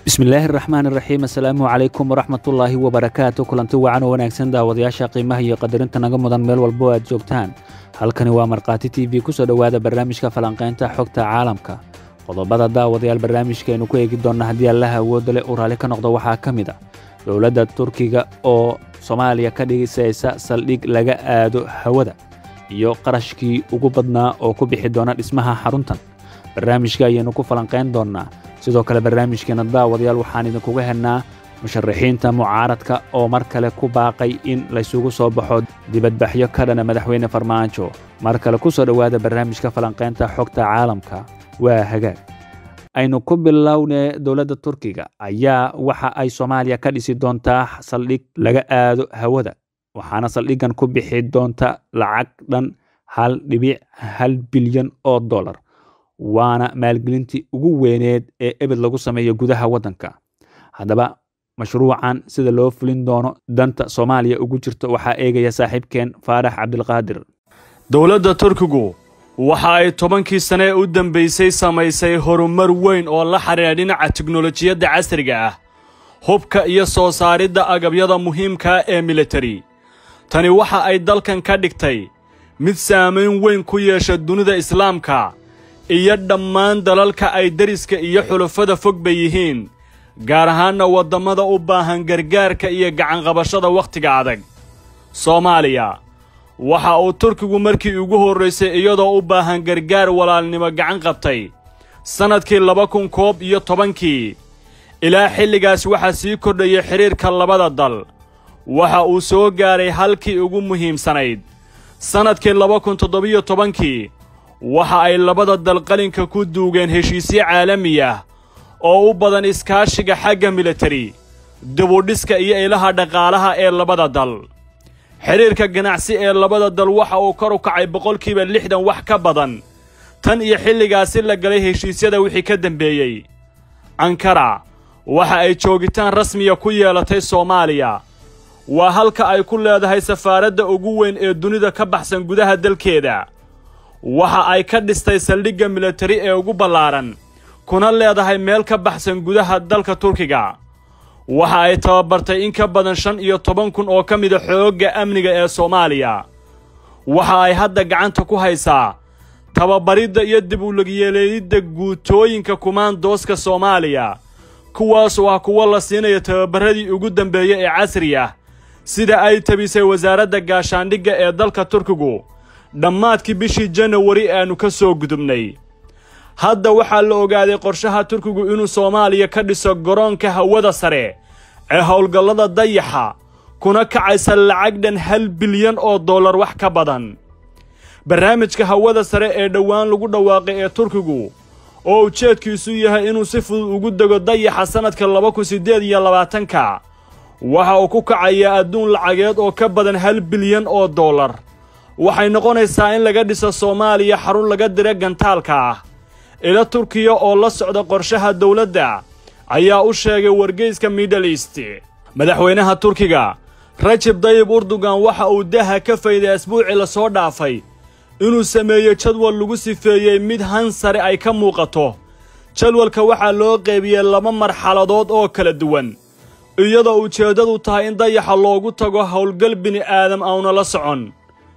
bismillaahi raxmaan iraxiim assalaamu calaykum waraxmatullaahi wabarakaatu kulanti wacan oo wanaagsan daawadayaasha qiimaha iyo qadarinta naga mudan meel walbo aad joogtaan halkani waa markhaati t v kusoo dhowaada barnaamijka falanqaynta xogta caalamka qodobada daawadayaal barnaamijkaaynu ku eegi doonna haddii allaha awoodda leh uu raalli ka noqdo waxaa ka mid a dowladda turkiga oo soomaaliya ka dhigisaysa saldhig laga aado hawada iyo qarashkii ugu badnaa oo ku bixi doona dhismaha xaruntan barnaamijka ayaynu ku falanqayn doonnaa sidoo kale barnaamijkeena daawadayaal waxaan idinkuga helnaa musharaxiinta mucaaradka oo mar kale ku baaqay in laysugu soo baxo dibadbaxyo ka dhana madaxweyne farmaajo mar kale ku soo dhowaada barnaamijka falanqaynta xogta caalamka waa hagaag aynu ku bilownee dowladda turkiga ayaa waxa ay soomaaliya ka dhisi doontaa saldhig laga aado hawada waxaana saldhiggan ku bixi doonta lacag dhan hal dhibic hal bilyan oo dollar waana maalgelintii ugu weyneed ee ebed lagu sameeyo gudaha waddanka haddaba mashruucan sida loo fulin doono danta soomaaliya ugu jirto waxaa eegaya saaxiibkeen faarax cabdilqaadir dowladda turkigu waxa ay tobankii sane ee u dambaysay samaysay horumar weyn oo la xidhiidha dhinaca tiknolojiyadda casriga ah hubka iyo soo saaridda agabyada muhiimkaa ee militari tani waxa ay dalkan ka dhigtay mid saamayn weyn ku yeesha dunida islaamka iyo dhammaan dalalka ay deriska iyo xulufada fog bay yihiin gaar ahaanna waddammada u baahan gargaarka iyo gacanqabashada wakhtiga adag soomaaliya waxa uu turkigu markii ugu horraysay iyadoo u baahan gargaar walaalnimo gacan qabtay sannadkii laba kun koob iyo tobankii ilaa xilligaas waxaa sii kordhayay xidhiirka labada dal waxa uu soo gaaray halkii ugu muhiimsanayd sannadkii laba kun toddobiyo tobankii waxa ay labada dal qalinka ku duugeen heshiisyo caalami ah oo u badan iskaashiga xagga militari dibudhiska iyo ilaha dhaqaalaha ee labada dal xidhiirka ganacsi ee labada dal waxa uu kor u kacay boqolkiiba lixdan wax ka badan tan iyo xilligaasi la galay heshiisyada wixii ka dembeeyey ankara waxa ay joogitaan rasmiya ku yeelatay soomaaliya waa halka ay ku leedahay safaaradda ugu weyn ee dunida ka baxsan gudaha dalkeeda waxa ay ka dhistay saldhigga militari ee ugu ballaaran kuna leedahay meel ka baxsan gudaha dalka turkiga waxa ay tababartay in ka badan shan iyo toban kun oo ka mida xoogga amniga ee soomaaliya waxa ay hadda gacanta ku haysaa tababaridda iyo dib ulegyeeleeyidda guutooyinka kumaandooska soomaaliya kuwaas oo ah kuwo la siinayo tababarradii ugu dambeeyey ee casri ah sida ay tabisay wasaaradda gaashaandhigga ee dalka turkigu dhammaadkii bishii janawari aannu ka soo gudubnay hadda waxaa la ogaaday qorshaha turkigu inuu soomaaliya ka dhiso garoonka hawada sare ee howlgallada dayaxa kuna kacaysa lacag dhan hal bilyan oo dollar wax ka badan barnaamijka hawada sare ee dhowaan lagu dhawaaqay ee turkigu oo ujeedkiisu yahay inuu si fudud ugu dego dayaxa sannadka laba kun siddeed iyo labaatanka waxa uu ku kacayaa adduun lacageed oo ka badan hal bilyan oo dollar waxay noqonaysaa in laga dhiso soomaaliya xarun laga dira gantaalka ah ila turkiya oo la socda qorshaha dowladda ayaa u sheegay wargeyska middle east madaxweynaha turkiga rajab dayib urdugan waxa uu daha ka fayday asbuucii lasoo dhaafay inuu sameeyo jadwal lagu sifeeyey mid han sare ay ka muuqato jadwalka waxaa loo qeybiyey laba marxaladood oo kala duwan iyadoo ujeeddadu tahay in dayaxa loogu tago howlgal bini'aadam auna la socon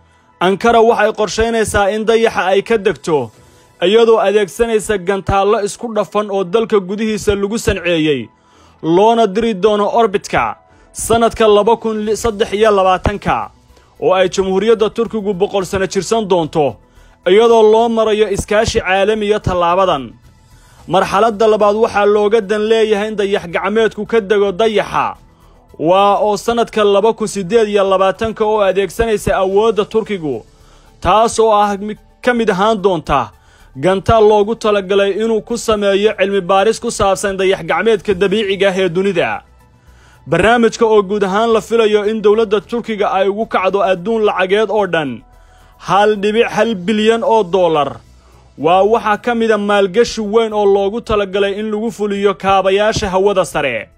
ankara waxay qorshaynaysaa in dayaxa ay ka degto iyadoo adeegsanaysa gantaallo isku dhafan oo dalka gudihiisa lagu sanceeyey loona diri doono orbitka sannadka laba kun saddex iyo labaatanka oo ay jamhuuriyadda turkigu boqol sano jirsan doonto iyadoo loo marayo iskaashi caalamiya tallaabadan marxaladda labaad waxaa looga dan leeyahay in dayax gacmeedku ka dego dayaxa waa oo sannadka laba kun siddeed iyo labaatanka oo adeegsanaysa awoodda turkigu taas oo ah ka mid ahaan doonta gantaal loogu talagalay inuu ku sameeyo cilmi baaris ku saabsan dayax gacmeedka dabiiciga ah ee dunida barnaamijka oo guud ahaan la filayo in dowladda turkiga ay ugu kacdo adduun lacageed oo dhan hal dhibic hal bilyan oo dollar waa waxaa ka mida maalgashi weyn oo loogu talagalay in lagu fuliyo kaabayaasha hawada sare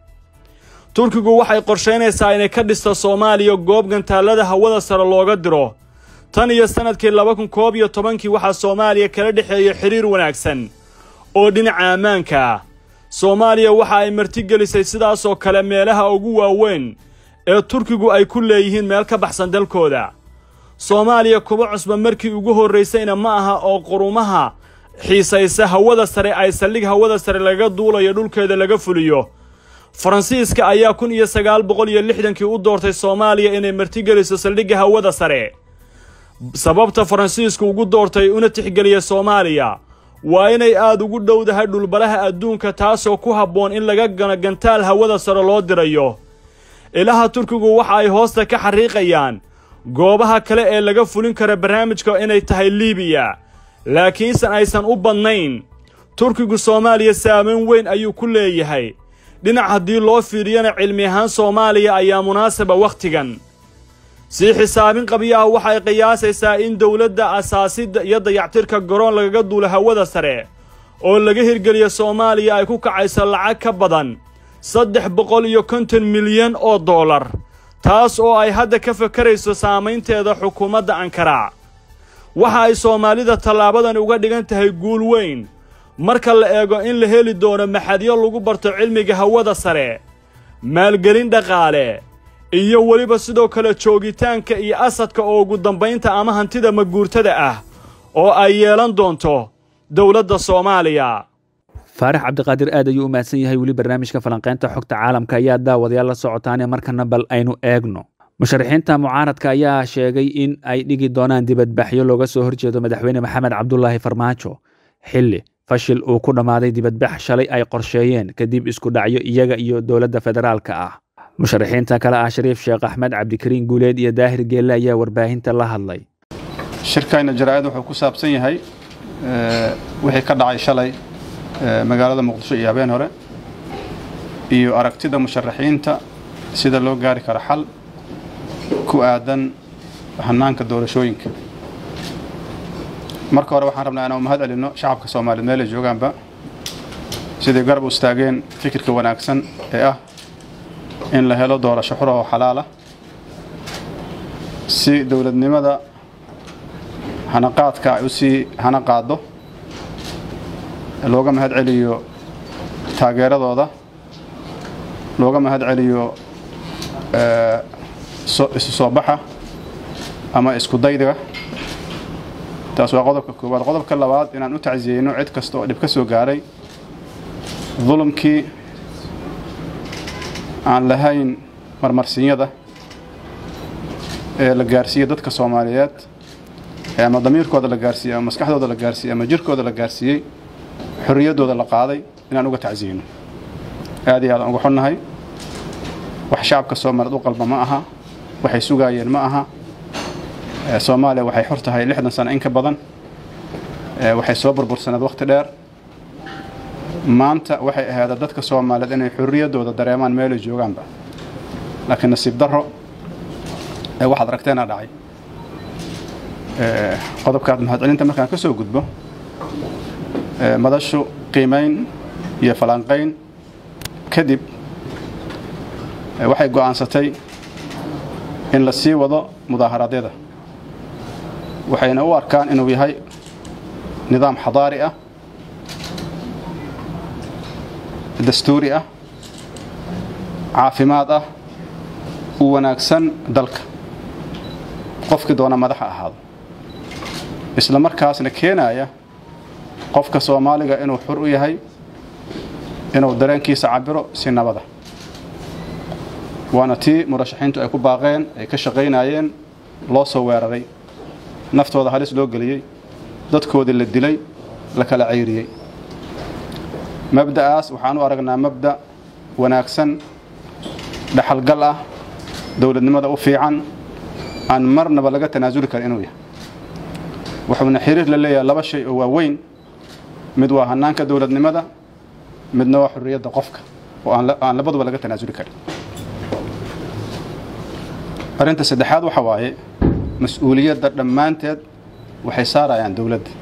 turkigu waxay qorshaynaysaa inay ka dhisto soomaaliya goob gantaallada hawada sare looga diro tan iyo sannadkii laba kun koob iyo tobankii waxaa soomaaliya kala dhexeeya xidhiir wanaagsan oo dhinaca ammaanka ah soomaaliya waxa ay martigelisay sidaasoo kale meelaha ugu waaweyn ee turkigu ay ku leeyihiin meel ka baxsan dalkooda soomaaliya kuba cusba markii ugu horraysayna ma aha oo qurumaha xiisaysa hawada sare ay saldhig hawada sare lagaga duulayo dhulkeeda laga fuliyo faransiiska ayaa kun iyo sagaal boqol iyo lixdankii u doortay soomaaliya inay martigeliso saldhigga hawada sare sababta faransiisku ugu doortay una tixgeliya soomaaliya waa inay aad ugu dhowdahay dhulbalaha adduunka taasoo ku habboon in laga gano gantaal hawada sare loo dirayo ilaha turkigu waxa ay hoosta ka xariiqayaan goobaha kale ee laga fulin kara barnaamijka inay tahay liibiya laakiinse aysan u badnayn turkigu soomaaliya saamayn weyn ayuu ku leeyahay dhinac haddii loo fiiriyana cilmi ahaan soomaaliya ayaa munaasaba wakhtigan sii xisaabin qabiyaha waxay qiyaasaysaa in dowladda asaasidda iyo dayactirka garoon lagaga duulo hawada sare oo laga hirgeliya soomaaliya ay ku kacayso lacag ka badan saddex boqol iyo konton milyan oo dollar taas oo ay hadda ka fakarayso saamaynteeda xukuumadda ankara waxa ay soomaalida tallaabadani uga dhigan tahay guul weyn marka la eego in la heli doono maxadyo lagu barto cilmiga hawada sare maalgelin dhaqaale iyo weliba sidoo kale joogitaanka iyo asadka oo ugu dambaynta ama hantida maguurtada ah oo ay yeelan doonto dowladda soomaaliya faarax cabdiqaadir aad ayuu u mahadsan yahay weli barnaamijka falanqaynta xogta caalamka ayaa daawadayaal la socotaane markana bal aynu eegno musharaxiinta mucaaradka ayaa sheegay in ay dhigi doonaan dibadbaxyo looga soo horjeedo madaxweyne maxamed cabdulaahi farmaajo xilli fashil uu ku dhammaaday dibadbax shalay ay qorsheeyeen kadib isku dhacyo iyaga iyo dowladda federaalka ah musharaxiinta kale ah shariif sheekh axmed cabdikariin guuleed iyo daahir geelle ayaa warbaahinta la hadlay shirkayna jaraa'id wuxuu ku saabsan yahay wixii ka dhacay shalay magaalada muqdisho iyo habeen hore iyo aragtida musharaxiinta sida loo gaari karo xal ku aadan hanaanka doorashooyinka marka hore waxaan rabnaa inaan mahad celinno shacabka soomaaliyeed meel ay joogaanba siday garab u istaageen fikirka wanaagsan ee ah in la helo doorasho xura oo xalaala si dowladnimada hanaqaadka ay u sii hana qaaddo looga mahad celiyo taageeradooda looga mahad celiyo isu soo baxa ama isku daydiga taas waa qodobka koowaad qodobka labaad inaan u tacsiyeyno cid kasta oo dhib ka soo gaaray dulumkii aan lahayn marmarsiinyada ee la gaarsiiyey dadka soomaaliyeed ee ama damiirkooda la gaarsiiyey ama maskaxdooda la gaarsiiyey ama jirkooda la gaarsiiyey xorriyaddooda la qaaday inaan uga tacsiyeyno aad iyo aadaan uga xunnahay wax shacabka soomaaliyeed u qalba ma aha waxay sugaayeen ma aha soomaaliya waxay xor tahay lixdan sano in ka badan waxay soo burbursaneed wakhti dheer maanta waxay ahaada dadka soomaaliyeed inay xorriyaddooda dareemaan meelay joogaanba laakiin nasiib darro ee waxaad aragteena dhacay qodobkaad mahadcelinta markaan ka soo gudbo madashu qiimayn iyo falanqayn kadib waxay go'aansatay in la sii wado mudaaharaadyada waxayna u arkaan inuu yahay nidaam xadaari ah dastuuri ah caafimaad ah u wanaagsan dalka qofkii doona madaxa ahaado isla markaasna keenaya qofka soomaaliga inuu xur u yahay inuu dareenkiisa cabiro si nabada waana tii murashaxiintu ay ku baaqeen ay ka shaqaynayeen loo soo weeraray naftooda halis loo geliyey dadkoodii la dilay la kala cayriyey mabda'aas waxaan u aragnaa mabda' wanaagsan dhaxalgal ah dowladnimada u fiican aan marnaba laga tanaasuli karin inuu yahay wuxuuna xiriir la leeyahay laba shay oo waaweyn mid waa hanaanka dowladnimada midna waa xurriyadda qofka oo aan labaduba laga tanaasuli karin arrinta saddexaad waxa waaye mas-uuliyadda dhammaanteed waxay saarayaan dowladda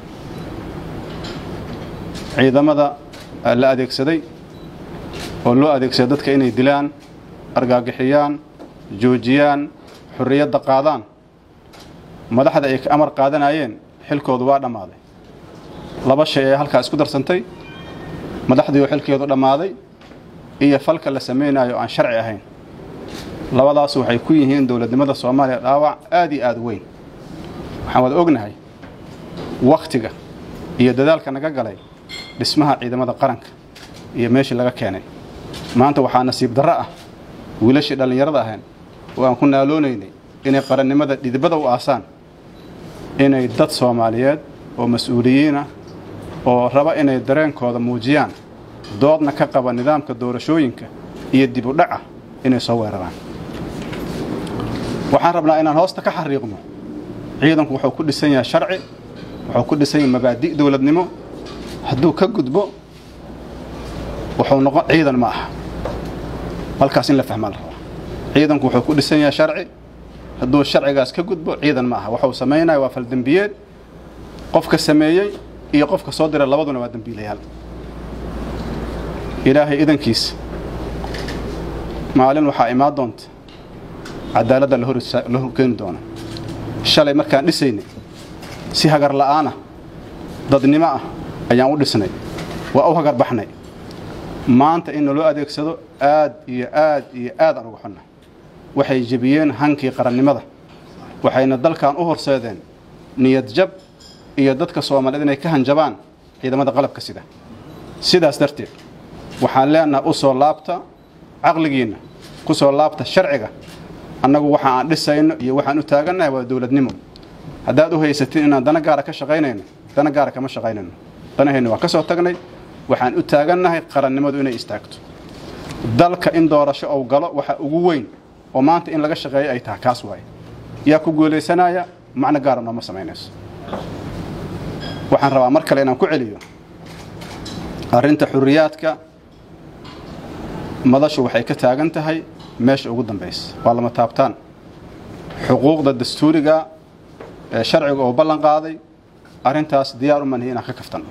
ciidamada la adeegsaday oo loo adeegsaday dadka inay dilaan argaagixiyaan joojiyaan xurriyadda qaadaan madaxda ay ka amar qaadanayeen xilkoodu waa dhammaaday laba shay ee halkaa isku darsantay madaxdii oo xilkeedu dhammaaday iyo falka la samaynayo aan sharci ahayn labadaas waxay ku yihiin dowladnimada soomaaliya dhaawac aad iyo aad weyn waxaan wada ognahay wakhtiga iyo dadaalka naga galay dhismaha ciidamada qaranka iyo meeshii laga keenay maanta waxaa nasiib darro ah wiilashii dhallinyarada ahayn oo aan ku naaloonaynay inay qarannimada dhidibada u aasaan inay dad soomaaliyeed oo mas-uuliyiin ah oo raba inay dareenkooda muujiyaan doodna ka qaba nidaamka doorashooyinka iyo dib u dhaca inay soo weeraraan waxaan rabnaa inaan hoosta ka xariiqno ciidanku wuxuu ku dhisan yahay sharci wuxuu ku dhisan yahay mabaadi' dowladnimo hadduu ka gudbo wuxuu noqon ciidan ma aha halkaas in la fahmaa la rabaa ciidanku wuxuu ku dhisan yahay sharci hadduu sharcigaas ka gudbo ciidan ma aha waxuu samaynaya waa faldembiyeed qofka sameeyey iyo qofka soo diray labaduna waa dembiilayaal ilaahay idankiisa maalin waxaa imaan doonta cadaaladda la horkeeni doona shalay markaan dhisaynay si hagar la'aana dadnimo ah ayaan u dhisnay waa u hagar baxnay maanta in naloo adeegsado aad iyo aad iyo aad aan uga xunna waxay jebiyeen hankii qarannimada waxayna dalkan u horseedeen niyad jab iyo dadka soomaaliyeed inay ka hanjabaan ciidamada qalabka sida sidaas darteed waxaan leenaha u soo laabta caqligiinna ku soo laabta sharciga annagu waxa aan dhisayno iyo waxaan u taagannahay waa dowladnimo haddaad u haysatin inaan dana gaara ka shaqaynayno dana gaara kama shaqaynayno danaheenna waa ka soo tagnay waxaan u taagannahay qarannimadu inay istaagto dalka in doorasho ou galo waxa ugu weyn oo maanta in laga shaqeeyo ay tahay kaas waaye yaa ku guulaysanaya macno gaara nooma samaynayso waxaan rabaa mar kale inaan ku celiyo arrinta xurriyaadka madashu waxay ka taagan tahay meesha ugu dambaysa waa lama taabtaan xuquuqda dastuuriga ee sharciga oo ballan qaaday arrintaas diyaar u manihi inaan ka kaftanno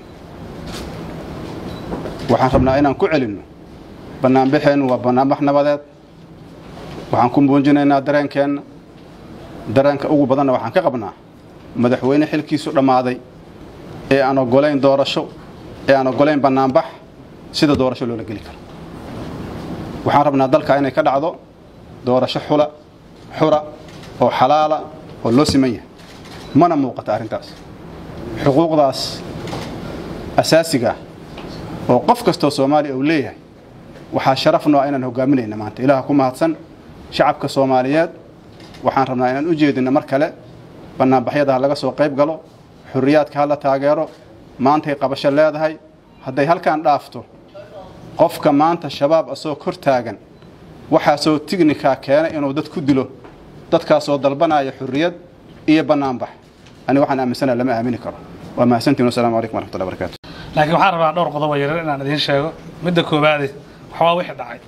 waxaan rabnaa inaan ku celinno bannaanbaxeennu waa bannaanbax nabadeed waxaan ku muujinaynaa dareenkeenna dareenka ugu badanna waxaan ka qabnaa madaxweyne xilkiisu dhammaaday ee aan oggolayn doorasho ee aan oggolayn bannaanbax sida doorasho loola geli karo waxaan rabnaa dalka inay ka dhacdo doorasho xula xura oo xalaala oo loo siman yahay mana muuqata arrintaas xuquuqdaas asaasiga ah oo qof kastoo soomaaliya uu leeyahay waxaa sharaf noo inaan hogaaminayna maanta ilaah ku mahadsan shacabka soomaaliyeed waxaan rabnaa inaan u jeedinno mar kale bannaanbaxyada ha laga soo qayb galo xurriyaadka ha la taageero maantay qabasho leedahay hadday halkaan dhaafto qofka maanta shabaab asoo kor taagan waxaasoo tignikaa keenay inuu dad ku dilo dadkaasoo dalbanaya xurriyad iyo bannaanbax ani waxaan aaminsana lama aamini karo waa mahadsantiin wasalaamu calaykum waraxmatullahi barakaatu laakiin waxaan rabaa dhowr qodob oo yaryar inaan idiin sheego midda koowaade waxbaa wixii dhacay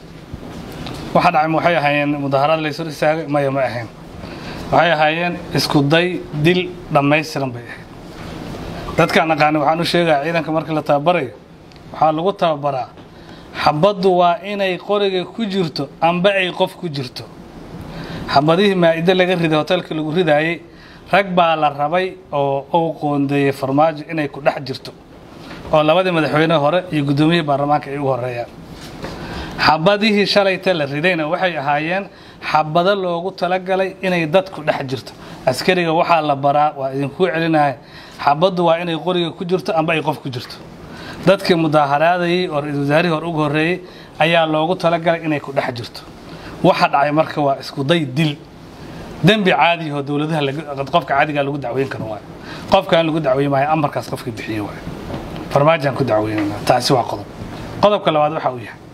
waxa dhacay ma waxay ahaayeen mudaharaad la isor istaagay maya ma ahayn waxay ahaayeen isku day dil dhammaystiran bay ahayd dadkaan aqaani waxaan u sheegaa ciidanka markii la tababarayo waxaa lagu tababaraa xabaddu waa inay qoriga ku jirto amba ay qof ku jirto xabadihii maa'ido laga riday hoteelka lagu ridaayey rag baa la rabay oo uu qoondeeyey farmaajo inay ku dhex jirto oo labadii madaxweyne hore iyo guddoomiyihii baarlamaanka ay ugu horeeyaan xabadihii shalayta la ridayna waxay ahaayeen xabado loogu talagalay inay dadku dhex jirto askariga waxaa la baraa waa idinkuu celinaya xabaddu waa inay qoriga ku jirto amba ay qof ku jirto dadkii mudaaharaadayey oo ra-iisul wasaarihii hore ugu horreeyey ayaa loogu talagalay inay ku dhex jirto waxa dhacay marka waa isku day dil dembi caadi oo dowladaha qofka caadigaa lagu dacweyn karo waayo qofkaan lagu dacweyn maayo amarkaas qofka bixiye waayo farmaajaan ku dacweynayna taasi waa qodob qodobka labaad waxa uu yahay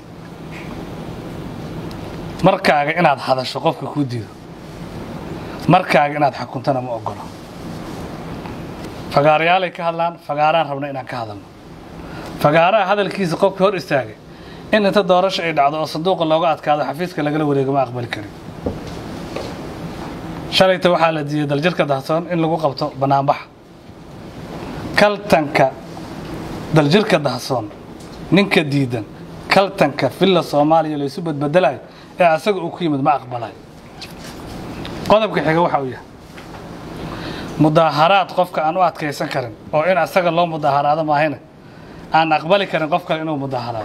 markaaga inaad hadasho qofka kuu diido markaaga inaad xukuntana ma ogolo fagaarayaalay ka hadlaan fagaaraan rabna inaan ka hadalno fagaaraha hadalkiisa qofkii hor istaagay in inta doorasho ay dhacdo oo sanduuqa looga adkaado xafiiska lagala wareego ma aqbali karin shalayta waxaa la diiyey daljirka dahsoon in lagu qabto bannaanbax kaltanka daljirka dahsoon ninka diidan kaltanka villa soomaaliya laysu badbedelayo ee asaga uu ku yimid ma aqbalayo qodobka xiga waxa uu yahay mudaaharaad qofka aan u adkaysan karin oo in asaga loo mudaaharaado maahayna aan aqbali karin qof kale inuu mudaaharaado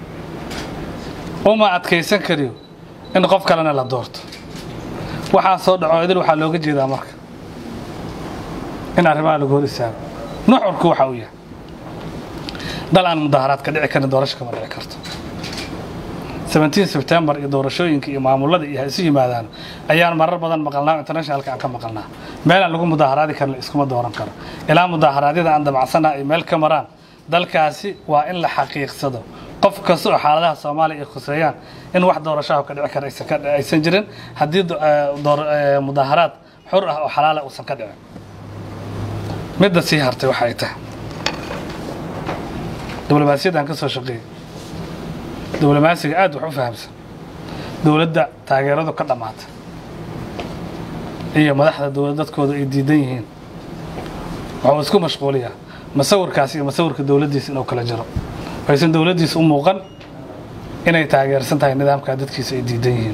uma adkaysan kariyo in qof kalena la doorto waxaa soo dhaco idil waxaa looga jeedaa marka in arrimaha lagu hor istaago nuxurku waxa uu yahay dal aan mudaaharaad ka dhici karin doorasho kama dhici karto 17 sebtembar iyo doorashooyinka iyo maamulada iyo ha isu yimaadaan ayaan marar badan maqalnaa internationalka aan ka maqalnaa meel aan lagu mudaaharaadi karin la iskuma dooran karo ilaa mudaaharaadyada aan damacsanaa ay meel ka maraan dalkaasi waa in la xaqiiqsado qof kasta oo xaaladaha soomaaliya ay khuseeyaan in wax doorashaha ka dhici kara aysan ka- aysan jirin haddii do- eh, door- eh, mudaaharaad xur ah oo xalaala uusan ka dhicin midda sii hartay waxay tahay diblomaasiyadda aan ka soo shaqeeyey diblomaasiga aad wax u fahamsan dowladda taageeradu ka dhammaatay iyo madaxda dowlad dadkooda ay diidan yihiin waxuu isku mashquuliyaa masawirkaas iyo masawirka dowladdiisa inuu kala jiro aysan dowladdiisa u muuqan inay taageersan tahay nidaamkaa dadkiisa ay diidan yihiin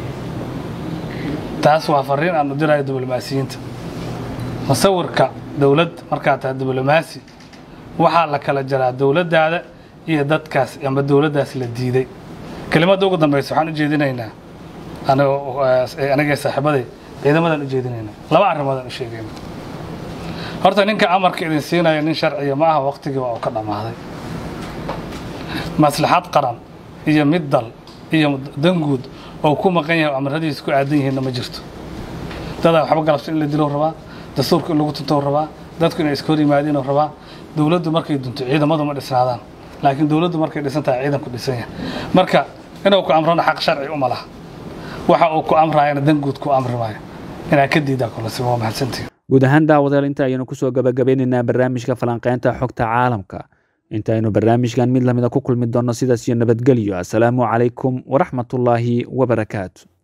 taas waa fariin aan u dirayo diblomaasiyiinta masawirka dowlad markaa tahay diblomaasi waxaa la kala jaraa dowladdaada iyo dadkaas ama dowladdaas la diiday kelimadda ugu dambaysa waxaan u jeedinaynaa anigoo eh, anigee saaxiibaday ciidamadan u jeedinaynaa laba arrimoodaan u sheegayna horta ninka amarka idin siinaya nin sharciya ma aha waqtigii waa uu ka dhammaaday maslaxad qaran iyo mid dal iyo danguud oo ku maqan yahay oo amaradiisa ku aadan yihiinna ma jirto dadaa waxba galabsan in la dilo rabaa dastuurka in lagu tuntou rabaa dadku inay iska hor yimaadiinoo rabaa dowladdu markay dunto ciidamadu ma dhisnaadaan laakiin dowladdu markay dhisan tahay ciidanku dhisan yahay marka inuu ku amrona xaq sharci uma laha waxa uu ku amraayana danguud ku amri maayo inaa ka diidaa kolese waa mahadsantihin guud ahaan daawadayaal inta ayaynu kusoo gabagabeynaynaa barnaamijka falanqeynta xogta caalamka intaaynu barnaamijkan mid lamida ku kulmi doonno sidaas iyo nabadgelyo assalaamu calaykum waraxmatullaahi wabarakaatu